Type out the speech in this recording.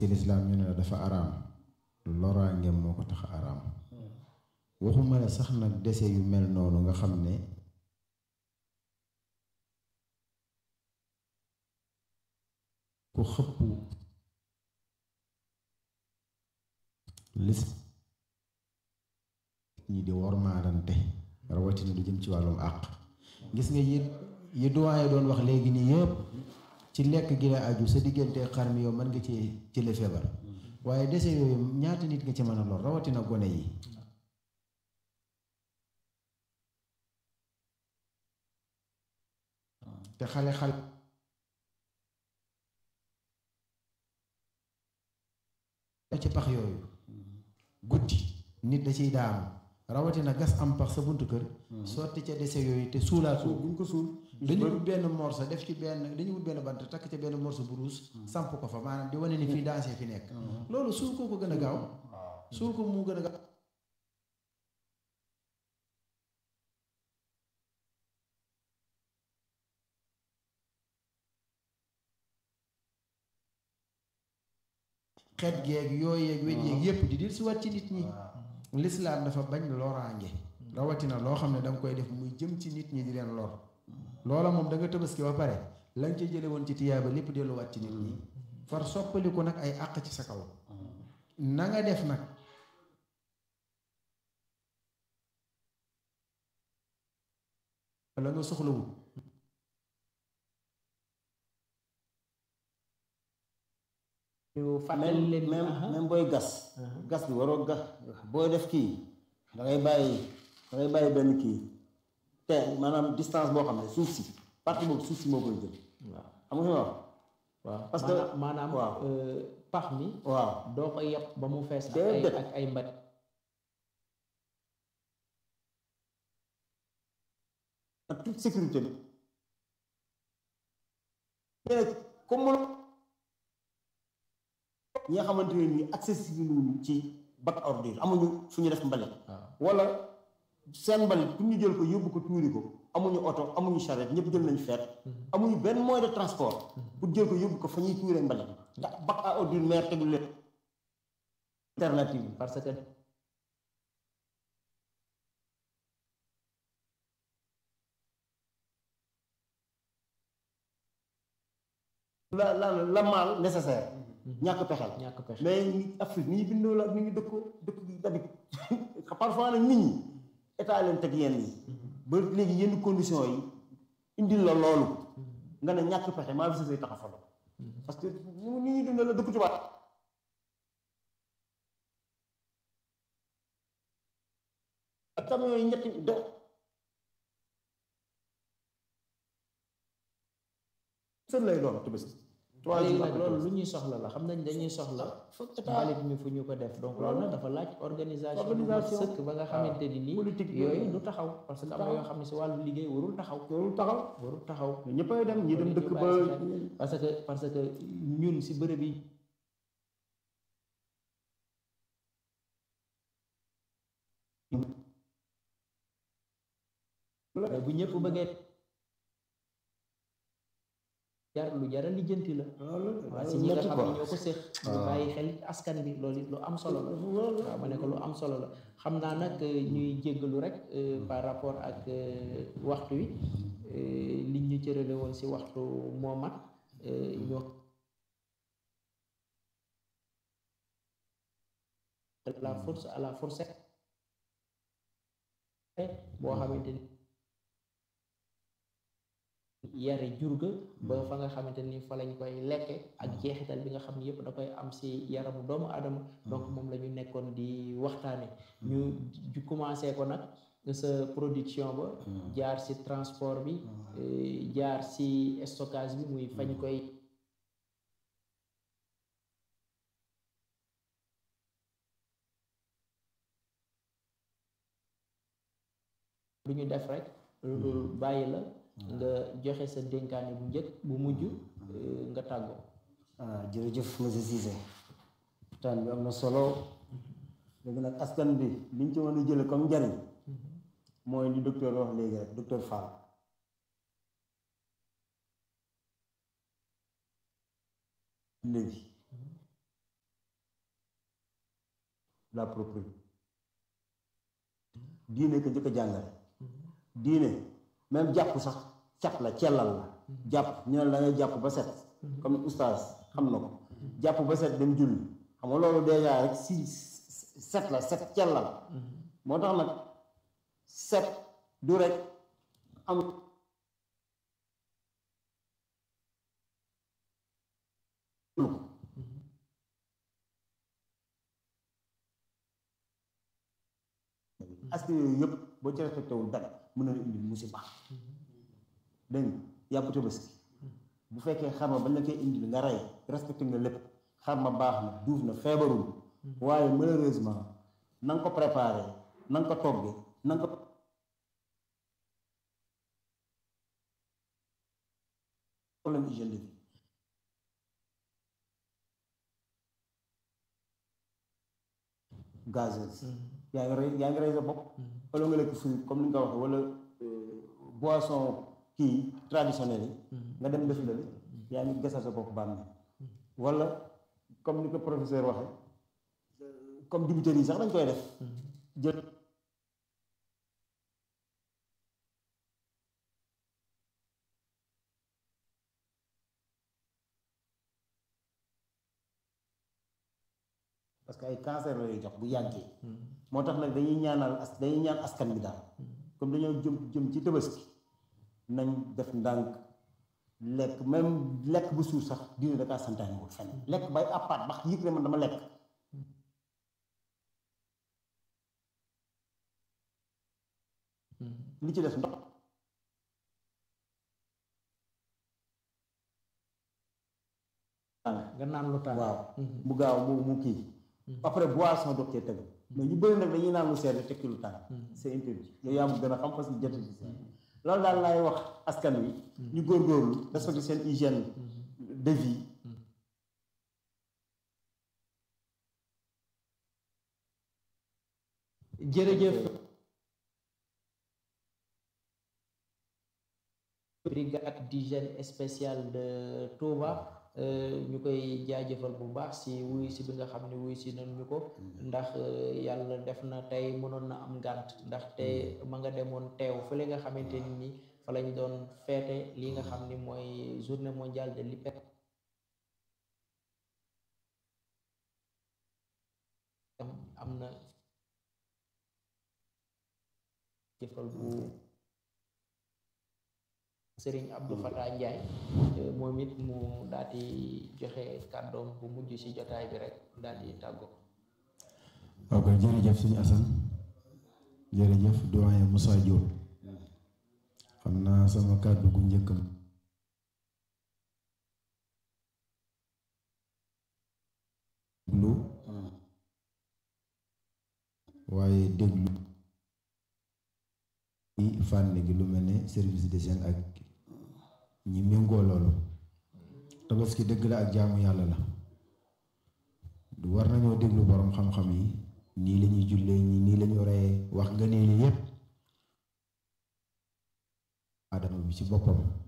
ci lislaam ñu ne la dafa araam loraangeem moo ko tax araam waxuma la sax nag dese yu mel noonu nga xam ne ku xëpp lis ñi di wormaalante rawatina lu jëm ci wàllum àq gis nga yi yi doyen doon wax léegi nii yëpp ci lekk gi la aju sa diggante xar mi yow mën nga ci jële feebar waaye dese yooyu ñaata nit nga ci mën a lor rawatina gone yi te xale xale ci pax yooyu guddi nit da ciy daanu rawatina gas am pax sa buntu kër sotti ca dese yooyu te suulaat buñ ko suul dañu wut benn morso def ci benn dañu wut benn bant takk ca benn morso bu ruus samp ko fa maanaam di wane ni fii dansé fi nekk loolu suul ko ko gën a gaaw suul ko mu gën a gaaw xeet geeg yooyu yeeg wéj yeeg yépp di dir si wat ci nit ñi lislaam dafa bañ loraange rawatina loo xam ne danga koy def muy jëm ci nit ñi di leen lor loola moom da nga tabaski ba pare lañ ca jële woon ci tiyaaba lépp delluwaat ci nit ñi far soppaliku nag ay àq ci sa kaw na nga def nag la nga soxlawul ñu fàttali leen même même booy gas gas bi waroo gas booy def kii da ngay bàyyi da ngay bàyyi benn kii te maanaam distance boo xam ne suuf si partie boobu suuf si moo koy jël waaw xam nga fi wax waaw parce que maanaam waaw. pax mi waaw doo ko yeb ba mu fees ak ay Déedéet. ak ay mbat ak toute sécurité bi mais comme mëno ñi nga xamante ne nii accessible wuñu ci bac ordure amuñu fu ñu def mbalit waaw wala seen mbalit pour ñu jël ko yóbbu ko tuuri ko amuñu oto amuñu charrette ñëpp jël nañu feet amuñu benn moyen de transport pour jël ko yóbbu ko fa ñuy tuuree mbalit ndax bac à ordure maire tegul leen alternative bi parce que la la la mal nécessaire ñàkk pexel ñàkk pexe mais ñi Afrique ni ñu bindoo la ak ni ñu dëkkoo dëkk bi dabit parfois nag nit ñi état leen teg yenn yi ba léegi yenn conditions yi indil la loolu nga ne ñàkk pexe maa fi say tax a falo parce que ñu ni ñuy dundal la dëkk tubaab ak camion yi ñetti do sën lay doon tubés trois léegi jours nag après loolu Tabaski. lu ñuy soxla la xam nañ dañuy soxla foog état mbalit mi fu ñu ko def donc loolu nag dafa laaj organisation bu mat Organisation. sëkk ba nga xamante ni nii politique bi. yooyu du taxaw parce que am na yoo xam ne si wàllu liggéey warul taxaw loolu taxaw warul taxaw mais ñëppay dem ñi dem Nit ñi dëkk ba bàyyi si xel. parce que parce que ñun si bërëb yi mais bu ñëpp bëggee jar lu jara lijjanti la waaw si ñi nga xam ne ñoo ko séq ñu bàyyi xel askan bi loolu it lu am solo la waaw ma ne ko lu am solo la xam naa nag ñuy jéggalu rek euh, par rapport ak euh, waxtu wi euh, liñ ñu cërale woon si waxtu moo mat euh, ñoo la force à la fourchette boo xamante ni yare jur ga ba fa nga xamante ni fa lañ koy lekke ak jeexital bi nga xam ne yëpp da koy am si yaramu doomu aadama donc moom la ñu nekkoon di waxtaane ñu ju commencé ko nag sa production ba jaar si transport bi eh, jaar si stockage bi muy fañ koy lu ñu def rek lu dul bàyyi la nga joxe sa dénkaane bu njëkk bu mujj eh, nga tàggoo ah jërëjëf monsieur Cissé waxtaan bi am na solo léegi nag askan bi liñ ci mën a jële comme njariñ mooy li docteur wax léegi rek docteur Fall léegi la propreté diine ko njëkk a jàngale diine même jàpp sax cat la cellal la jàpp ñu ne la ngay jàpp ba set comme oustaz xam na ko jàpp ba set dem julli xam nga loolu déjà rek si set la set cellal moo tax nag set du rek am aspect yooyu yëpp boo ci respecté wul dara mën na la indi musiba dégg nga yàpp tabaski bu fekkee xar ma bañ la koy indil nga rey respecté nga lépp xar ma baax na duuf na feebarul waaye malheureusement na nga ko préparé na nga ko toggee na nga ko problème hygiène de vie gazeuse yaa ngi rey yaa ngi rey sa bopp wala nga lekk fruit comme ni nga ko waxee wala boisson kii traditionnel yi nga dem def la yaa ngi gasal sa bopp bànn wala comme ni ko professeur waxee comme dibiteurs yi sax dañ koy def jël parce que ay cancer la lay jox bu yàggee moo tax nag dañuy ñaanal as dañuy ñaan askan bi daal comme dañoo jëm jëm ci tabaski nañ def ndànk lekk même lekk bu suur sax diine da kaa santaane wul fenn lekk bay àppaat bax yëg ne man dama lekk li ci des ndox nga naan lu tàng waaw mu gaaw mu mu kii après boisson doog cee tegu mais ñu bëri nag dañuy naan lu seer tekki lu tàng c'est interdit yow yaa ma gën a xam parce que jot ci loolu daal laay wax askan wi ñu góorgóorlu respecté seen hygiène de vie jërëjëf brigade d'hygiène spéciale de Touba ñu koy jaajëfal bu baax si wuy si bi nga xam ne wuy si nañ ñu ko ndax yàlla def na tey mënoon na am ngànt ndax te ma nga demoon teew fële nga xamante ni ni fa lañ doon feete li nga xam ni mooy journée mondiale de l'hyper am na jëfal bu sëriñ Abdou Fatah Ndiaye moom it mu daal di joxe kàddoom bu mujj ci jotaay bi rek daal di tàggoo ok jërëjëf suñu Assane jërëjëf doyen Moussa Diop xam naa sama kàddu gu njëkkam lu waaye déglu ci fànn gi lu mel ne service d'hygiène ak ñi méngoo loolu tabaski dëgg la ak jaamu yàlla la du war nañoo déglu boroom xam-xam yi nii la ñuy jullee ñi nii la ñu reyee wax nga nee li yépp adama bi ci boppam